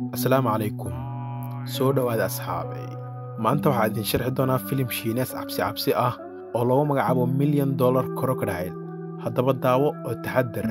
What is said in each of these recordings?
asalaamu calaykum soo dhowaada asxaabay maanta waxaa idin sharxi doonaa filim shiinees cabsi cabsi ah oo lagu magacaabo milyan dollar crocodile haddaba daawo oo taxadar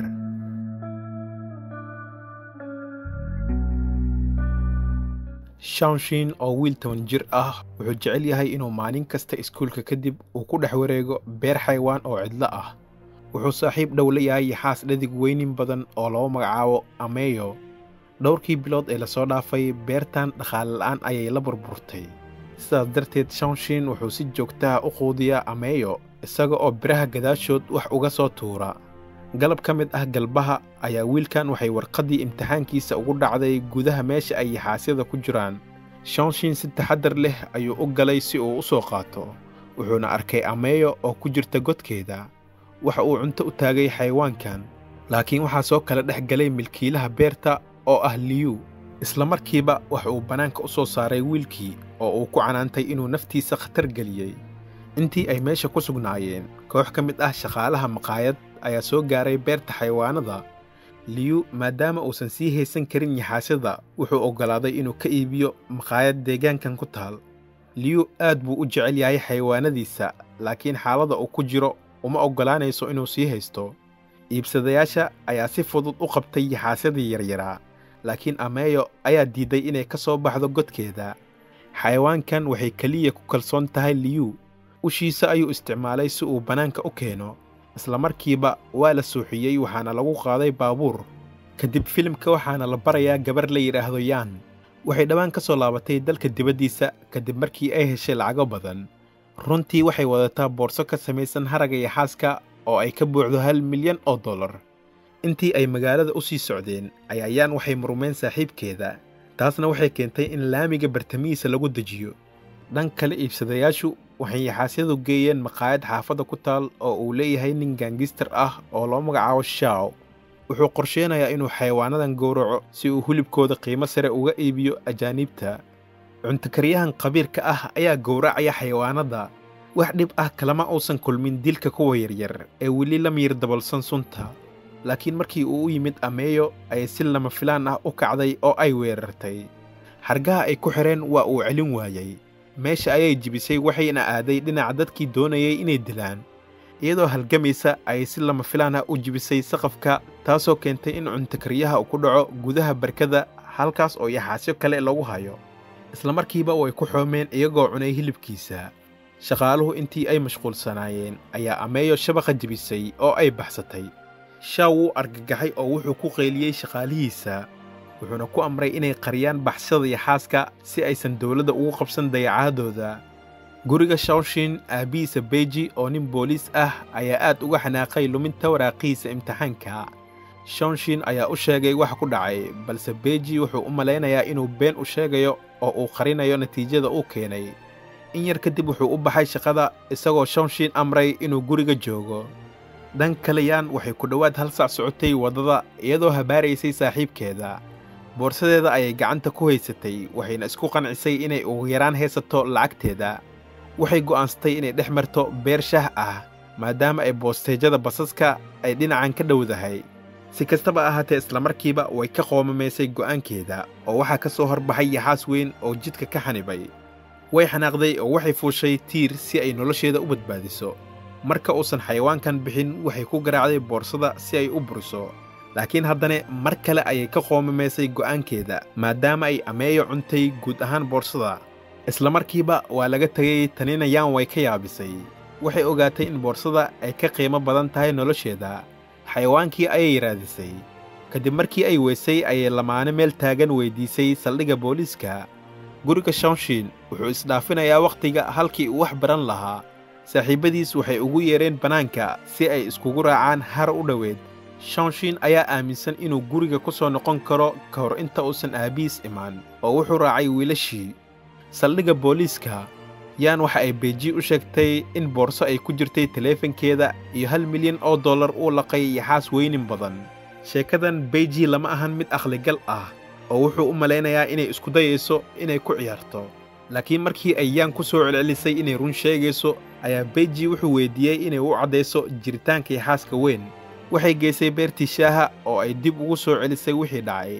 shawnshin oo wiil toban jir ah wuxuu jecel yahay inuu maalin kasta iskuulka kadib uu ku dhex wareego beer xaywaan oo cidlo ah wuxuu saaxiib dhow la yahay yaxaas dhadig weynin badan oo lagu magacaabo ameyo dhowrkii bilood ee lasoo dhaafay beertan dhaqaale la'aan ayay la burburtay sidaas darteed shawnshin wuxuu si joogtaha u quudiyaa ameyo isaga oo biraha gadaashood wax uga soo tuura galab ka mid ah galbaha ayaa wiilkan waxay warqaddii imtixaankiisa ugu dhacday gudaha meesha ay yaxaasyada ku jiraan shawnshin si taxaddar leh ayuu u galay si uu u soo qaato wuxuuna arkay ameyo oo ku jirta godkeeda waxa uu cunto u taagay xayawaankan laakiin waxaa soo kala dhex galay milkiilaha beerta oo ah liyu isla markiiba wax uu bannaanka u soo saaray wiilkii oo uu ku canaantay inuu naftiisa khatar geliyey intii ay meesha ku sugnaayeen koox ka mid ah shaqaalaha maqaayad ayaa soo gaaray beerta xayawaanada liyu maadaama uusan sii haysan karin yaxaasyada wuxuu oggolaaday inuu ka iibiyo maqaayad deegaankan ku taal liyu aad buu u jecel yahay xayawaanadiisa laakiin xaaladda uu ku jiro uma oggolaanayso inuu sii haysto iibsadayaasha ayaa si fudud u qabtay yaxaasyadii yaryaraa laakiin ameyo ayaa diidday inay ka soo baxdo godkeeda xayawaankan waxay keliya ku kalsoon tahay liyu ushiisa ayuu isticmaalay si uu bannaanka u keeno isla markiiba waa la suuxiyey waxaana lagu qaaday baabuur kadib filimka waxaana la barayaa gabar la yidhaahdo yaan waxay dhowaan ka soo laabatay dalka dibaddiisa kadib markii ay heshay lacago badan runtii waxay wadataa boorso ka samaysan haragga yaxaaska oo ay ka buuxdo hal milyan oo dollar intii ay magaalada u sii socdeen ayaa yaan waxay murmeen saaxiibkeeda taasna waxay keentay in laamiga bartamihiisa lagu dejiyo dhan kale iibsadayaashu waxay yaxaasyadu geeyeen maqaayad xaafadda ku taal oo uu leeyahay nin gaangistar ah oo loo magacaabo shaaw wuxuu qorsheenayaa inuu xayawaanadan gowraco si uu hilibkooda qiimo sare uga iibiyo ajaaniibta cuntokaryahan qabiirka ah ayaa gowracaya xayawaanada wax dhib ah kalama uusan kulmin dilka kuwa yaryar ee weli la miyir dabolsan sunta laakiin markii uu u yimid ameeyo ayay si lama filaan ah u kacday oo ay weerartay xargaha ay ku xidheen waa uu celin waayey meesha ayay jibisay waxayna aaday dhinaca dadkii doonayay inay dilaan iyadoo halgamaysa ayay si lama filaan ah u jibisay saqafka taasoo keentay in cuntokaryaha uu ku dhaco gudaha barkada halkaas oo yaxaasyo kale lagu hayo isla markiiba way ku xoomeen iyagoo cunay hilibkiisa shaqaaluhu intii ay mashquulsanaayeen ayaa ameeyo shabaqa jibisay oo ay baxsatay shaaw wuu argagaxay oo wuxuu ku qayliyey shaqaalihiisa wuxuuna ku amray inay qariyaan baxsada yaxaaska si aysan dowladda ugu qabsan dayacaadooda guriga shawshin aabbihiisa beji oo nin booliis ah ayaa aad uga xanaaqay luminta waraaqihiisa imtixaanka shawnshin ayaa u sheegay wax ku dhacay balse beji wuxuu u malaynayaa inuu been u sheegayo oo uu qarinayo natiijada uu keenay in yar kadib wuxuu u baxay shaqada isagoo shawnshin amray inuu guriga joogo dhan kale yaan waxay ku dhowaad hal sac socotay waddada iyadoo habaaraysay saaxiibkeeda boorsadeeda ayay gacanta ku haysatay waxayna isku qancisay inay ugu yaraan haysato lacagteeda waxay go'aansatay inay dhex marto beer shaah ah maadaama ay boosteejada basaska ay dhinacan ka dhowdahay si kastaba ahaatee islamarkiiba way ka qoomamaysay go'aankeeda oo waxaa ka soo horbaxay yaxaas weyn oo jidka ka xanibay way xanaaqday oo waxay fuushay tiir si ay nolosheeda u badbaadiso marka uusan xayawaankan bixin waxay ku garaacday boorsada si ay u buriso laakiin haddana mar kale ayay ka qoomamaysay go'aankeeda maadaama ay ameeyo cuntay guud ahaan boorsada isla markiiba waa laga tegay tanina yaan way ka yaabisay waxay ogaatay in boorsada ay ka qiimo badan tahay nolosheeda xayawaankii ayay raadisay kadib markii ay weysay ayay lamaane meel taagan weyddiisay saldhigga booliiska guriga shawnshin wuxuu isdhaafinayaa wakhtiga halkii uu wax baran lahaa saaxiibbadiis waxay ugu yeedheen bannaanka si ay iskugu raacaan har u dhoweed shawnshin ayaa aaminsan inuu guriga ku soo noqon karo ka hor inta uusan aabbihiis imaan oo wuxuu raacay wiilashii saldhigga booliiska yaan waxa ay beji u sheegtay in boorso ay ku jirtay taleefankeeda iyo hal milyan oo dollar uu laqay yaxaas weynin badan sheekadan beji lama ahan mid akhligal ah oo wuxuu u malaynayaa inay isku dayayso inay ku ciyaarto laakiin markii ay yaan ku soo celcelisay inay run sheegayso ayaa beji wuxuu weyddiiyey inay u caddayso jiritaanka yaxaaska weyn waxay geysay beertii shaaha oo ay dib ugu soo celisay wixii dhacay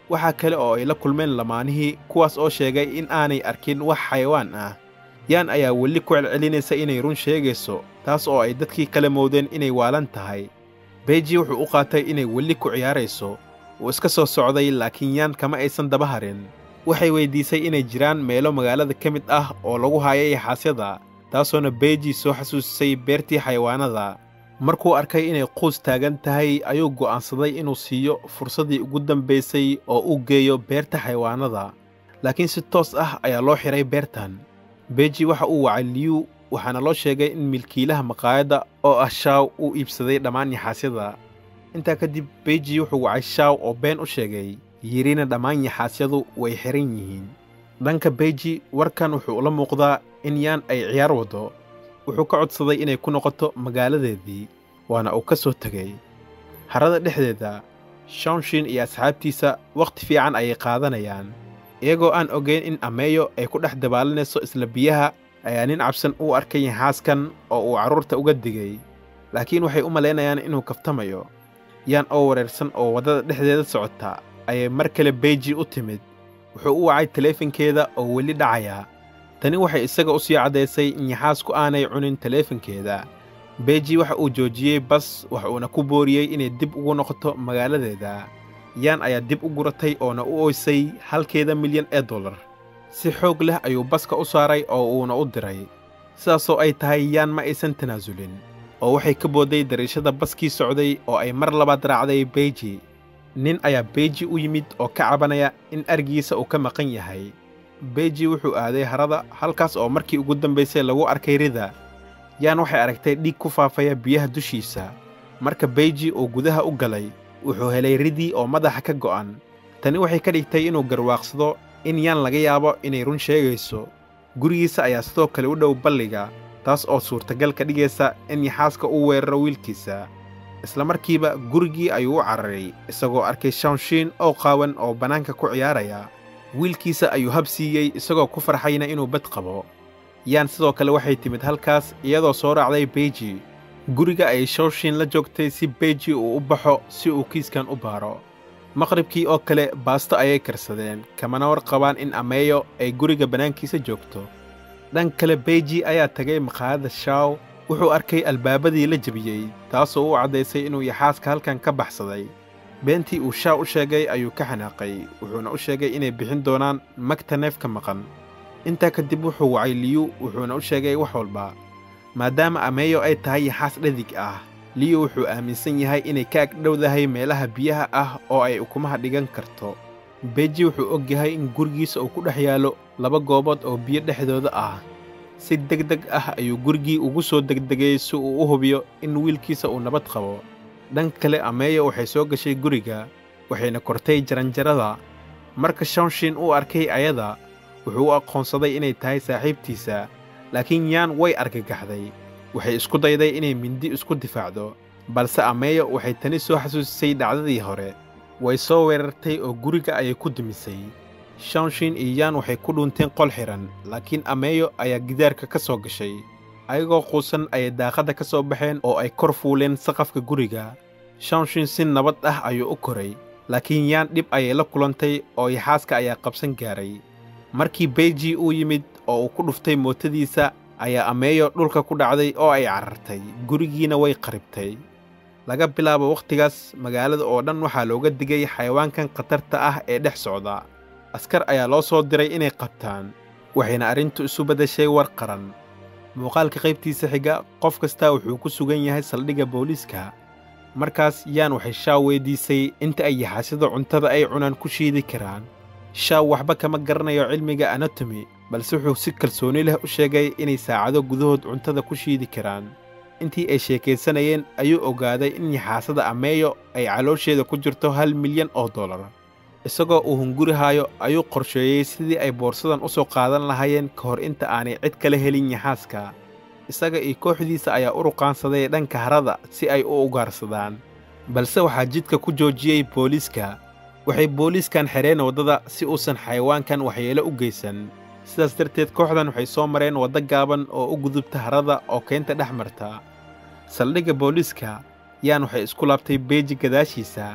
waxaa kale oo ay la kulmeen lamaanihii kuwaas oo sheegay in aanay arkin wax xayawaan ah yaan ayaa weli ku celcelinaysa inay run sheegayso taas oo ay dadkii kala moodeen inay waalan tahay beiji wuxuu u qaatay inay weli ku ciyaarayso wuu iska soo socday laakiin yaan kama aysan daba harin waxay weyddiisay inay jiraan meelo magaalada ka mid ah oo lagu haayay yaxaasyada taasoona beiji soo xasuusisay beertii xayawaanada markuu arkay inay quus taagan tahay ayuu go'aansaday inuu siiyo fursaddii ugu dambaysay oo uu geeyo beerta xayawaanada laakiin si toos ah ayaa loo xidhay beertan beiji waxa uu wacay liyu waxaana loo sheegay in milkiilaha maqaayadda oo ah shaaw uu iibsaday dhammaan yaxaasyada intaa kadib beiji wuxuu wacay shaaw oo been u sheegay yidhina dhammaan yaxaasyadu way xihan yihiin dhanka beiji warkan wuxuu ula muuqdaa in yaan ay ciyaar waddo wuxuu ka codsaday inay ku noqoto magaaladeedii waana uu ka soo tegay harada dhexdeeda shawnshin iyo asxaabtiisa wakhti fiican ayay qaadanayaan iyagoo aan ogayn in ameeyo ay ku dhex dabaalanayso isla biyaha ayaa nin cabsan u arkay yaxaaskan oo uu carruurta uga digay laakiin waxay u malaynayaan inuu kaftamayo yaan oo wareersan oo waddada dhexdeeda socota ayay mar kale beiji u timid wuxuu u wacay taleefankeeda oo weli dhacaya tani waxay isaga u sii caddaysay in yaxaasku aanay cunin taleefankeeda beiji waxa uu joojiyey bas wax uuna ku booriyey inay dib ugu noqoto magaaladeeda yaan ayaa dib u guratay oona u oysay halkeeda milyan ee dollar si xoog leh ayuu baska u saaray oo uuna u diray sidaasoo ay tahay yaan ma aysan tanaasulin oo waxay ka boodday dariishada baskii socday oo ay mar labaad raacday beiji nin ayaa beiji u yimid oo ka cabanaya in argiisa uu ka maqan yahay beiji wuxuu aaday harada halkaas oo markii ugu dambaysay lagu arkay rida yaan waxay aragtay dhiig ku faafaya biyaha dushiisa marka beiji uu gudaha u galay wuxuu helay ridii oo madaxa ka go'an tani waxay ka dhigtay inuu garwaaqsado in yaan laga yaabo inay run sheegayso gurigiisa ayaa sidoo kale u dhow balliga taas oo suurtagal ka dhigaysa in yaxaaska uu weeraro wiilkiisa isla markiiba gurigii ayuu u cararay isagoo arkay shawnshiin oo qaawan oo bannaanka ku ciyaaraya wiilkiisa ayuu hab siiyey isagoo ku farxayna inuu bad qabo yaan sidoo kale waxay timid halkaas iyadoo soo raacday beiji guriga ayay shawshiin la joogtay si beiji uu u baxo si uu kiiskan u baaro maqribkii oo kale baasto ayay karsadeen kamana war qabaan in ameeyo ay guriga bannaankiisa joogto dhan kale beiji ayaa tagay maqaayadda shaaw wuxuu arkay albaabadii la jebiyey taasoo u caddaysay inuu yaxaaska halkan ka baxsaday beentii uu shaaw u sheegay ayuu ka xanaaqay wuxuuna u sheegay inay bixin doonaan magta neefka maqan intaa kadib wuxuu wacay liyu wuxuuna u sheegay wax walba maadaama ameeyo ay tahay yaxaas dhadig ah liyu wuxuu aaminsan yahay inay ka agdhowdahay meelaha biyaha ah oo ay ukumaha dhigan karto beiji wuxuu og yahay in gurigiisa uu ku dhex yaallo laba goobood oo biyo dhexdooda ah si deg deg ah ayuu gurigii ugu soo degdegay si uu u hubiyo in wiilkiisa uu nabad qabo dhan kale ameeyo waxay soo gashay guriga waxayna kortay jaranjarada marka shawnshin uu arkay ayada wuxuu u aqoonsaday inay tahay saaxiibtiisa laakiin yaan way argagaxday waxay isku dayday inay mindi isku difaacdo balse ameeyo waxay tani soo xasuusisay dhacdadii hore way soo weerartay oo guriga ayay ku dumisay shawnshin iyo yaan waxay ku dhuunteen qol xidhan laakiin ameeyo ayaa gidaarka ka soo gashay ayagoo quusan ayay daaqadda ka soo baxeen oo ay kor fuuleen saqafka guriga shawnshin si nabad ah ayuu u koray laakiin yaan dhib ayay la kulantay oo yaxaaska ayaa qabsan gaaray markii beiji uu yimid oo uu ku dhuftay mootadiisa ayaa ameeyo dhulka ku dhacday oo ay carartay gurigiina way qaribtay laga bilaabo wakhtigaas magaalada oo dhan waxaa looga digay xayawaankan khatarta ah ee dhex socda askar ayaa loo soo diray inay qabtaan waxayna arrintu isu beddeshay war qaran muuqaalka qaybtiisa xiga qof kastaa wuxuu ku sugan yahay saldhigga booliiska markaas yaan waxay shaaw weyddiisay inta ay yaxaasyada cuntada ay cunaan ku shiidi karaan shaaw waxba kama garanayo cilmiga anatomi balse wuxuu si kalsooni leh u sheegay inay saacado gudahood cuntada ku shiidi karaan intii ay sheekaysanayeen ayuu ogaaday in yaxaasada ameeyo ay caloosheeda ku jirto hal milyan oo dollar isagoo uu hungurihaayo ayuu qorsheeyey sidii ay boorsadan u soo qaadan lahaayeen ka hor inta aanay cid kala helin yaxaaska isaga iyo kooxdiisa ayaa u ruqaansaday dhanka harada si ay u ugaarsadaan balse waxaa jidka ku joojiyey booliiska waxay booliiskan xidheen waddada si uusan xayawaankan waxyeelo u geysan sidaas darteed kooxdan waxay soo mareen waddo gaaban oo u gudubta harada oo keynta dhex marta saldhigga booliiska yaan waxay isku laabtay beeji gadaashiisa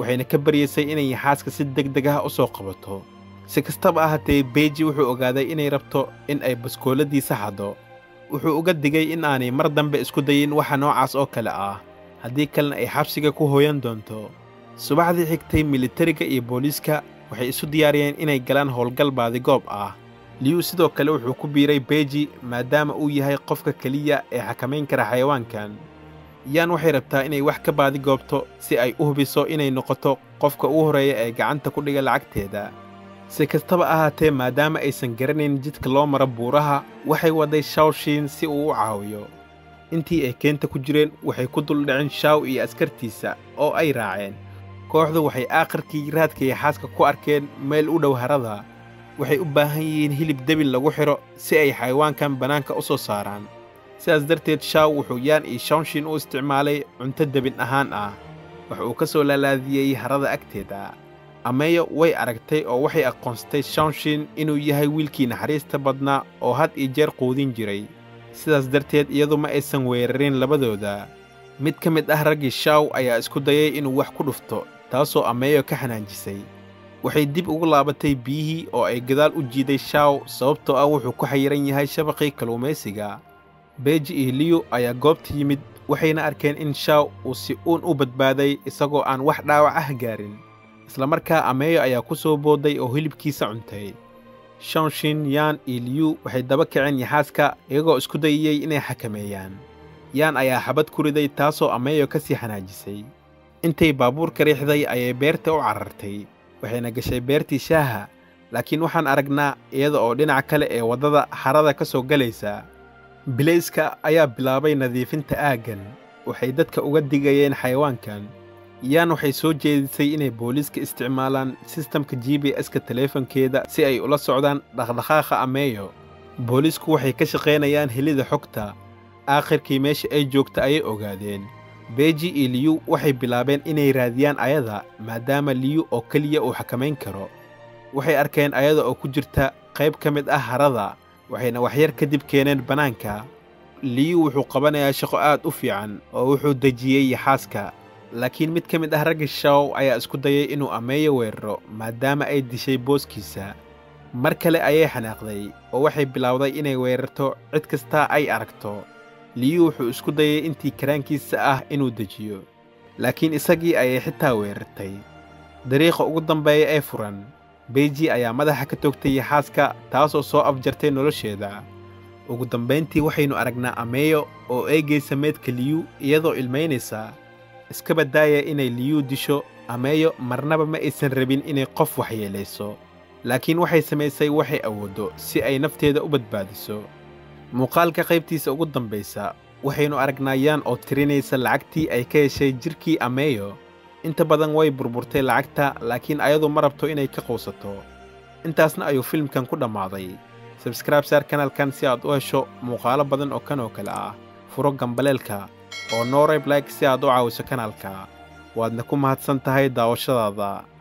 waxayna ka baryaysay inay yaxaaska si deg deg ah u soo qabato si kastaba ahaatee beeji wuxuu ogaaday inay rabto in ay baskooladiisa xaddo wuxuu uga digay in aanay mar dambe isku dayin waxa noocaas oo kale ah haddii kalena ay xabsiga ku hooyan doonto subaxdii xigtay militariga iyo booliiska waxay isu diyaariyeen inay galaan howlgal baadigoob ah liyu sidoo kale wuxuu ku biiray beeji maadaama uu yahay qofka keliya ee xakamayn kara xayawaankan yaan waxay rabtaa inay wax ka baadigoobto si ay u hubiso inay noqoto qofka ugu horreeya ee gacanta ku dhiga lacagteeda si kastaba ahaatee maadaama aysan garanayn jidka loo maro buuraha waxay wadday shawshiin si uu u caawiyo intii ay keenta ku jireen waxay ku duldhaceen shaaw iyo askartiisa oo ay raaceen kooxdu waxay aakhirkii raadka yaxaaska ku arkeen meel u dhow harada waxay u baahan yihiin hilib debil lagu xidho si ay xayawaankan bannaanka u soo saaraan sidaas darteed shaaw wuxuu yaan iyo shawnshin u isticmaalay cunto debin ahaan ah wax uu ka soo laalaadiyey harada agteeda ameeyo way aragtay oo waxay aqoonsatay shawnshin inuu yahay wiilkii naxariista badnaa oo had iyo jeer quudin jiray sidaas darteed iyadu ma aysan weerarin labadooda mid ka mid ah raggii shaaw ayaa isku dayay inuu wax ku dhufto taasoo ameeyo ka xanaanjisay waxay dib ugu laabatay biyihii oo ay gadaal u jiiday shaaw sababtoo ah wuxuu ku xayiran yahay shabaqii kalluumaysiga beeji iyo liyu ayaa goobta yimid waxayna arkeen in shaaw uu si uun u badbaaday isagoo aan wax dhaawac ah gaarin islamarkaa ameeyo ayaa ku soo boodday oo hilibkiisa cuntay shawnshin yaan iyo liyu waxay daba kaceen yaxaaska iyagoo isku dayayey inay xakameeyaan yaan ayaa xabad ku riday taasoo ameeyo ka sii xanaajisay intay baabuurka riixday ayay beerta u carartay waxayna gashay beertii shaaha laakiin waxaan aragnaa iyada oo dhinaca kale ee waddada harada ka soo galaysa bilayska ayaa bilaabay nadiifinta aaggan waxay dadka uga digayeen xayawaankan yaan waxay soo jeedisay inay booliiska isticmaalaan sistamka g b s-ka taleefankeeda si ay ula socdaan dhaqdhaqaaqa ameeyo booliisku waxay ka shaqaynayaan helida xogta aakhirkii meesha ay joogta ayay ogaadeen beeji iyo liyu waxay bilaabeen inay raadiyaan ayada maadaama liyu oo keliya uu xakamayn karo waxay arkeen ayada oo ku jirta qayb ka mid ah harada waxayna waxyar kadib keeneen bannaanka liyu wuxuu qabanayaa shaqo aad u fiican oo wuxuu dejiyey yaxaaska laakiin mid ka mid ah ragga shaw ayaa isku dayay inuu ameeyo weeraro maadaama ay dishay booskiisa mar kale ayay xanaaqday oo waxay bilowday inay weerarto cid kastaa ay aragto liyu wuxuu isku dayay intii karaankiisa ah inuu dejiyo laakiin isagii ayay xitaa weerartay dariiqa ugu dambeeya ee furan beeji ayaa madaxa ka toogtay yaxaaska taasoo soo afjartay nolosheeda ugu dambayntii waxaynu aragnaa ameeyo oo eegaysa meedka liyu iyadoo ilmaynaysa iska baddaaya inay liyu disho ameeyo marnaba ma aysan rabin inay qof waxyeelayso laakiin waxay samaysay waxay awooddo si ay nafteeda u badbaadiso muuqaalka qaybtiisa ugu dambaysa waxaynu aragnaa yaan oo tirinaysa lacagtii ay ka heshay jidhkii ameeyo inta badan way burburtay lacagta laakiin ayadu ma rabto inay ka quusato intaasna ayuu filimkan ku dhammaaday sabskraib saar kanalkan si aad u hesho muuqaalo badan oo kan oo kale ah furo gambaleelka oo noorayb like si aad u caawiso kanaalka waadna ku mahadsan tahay daawashadaada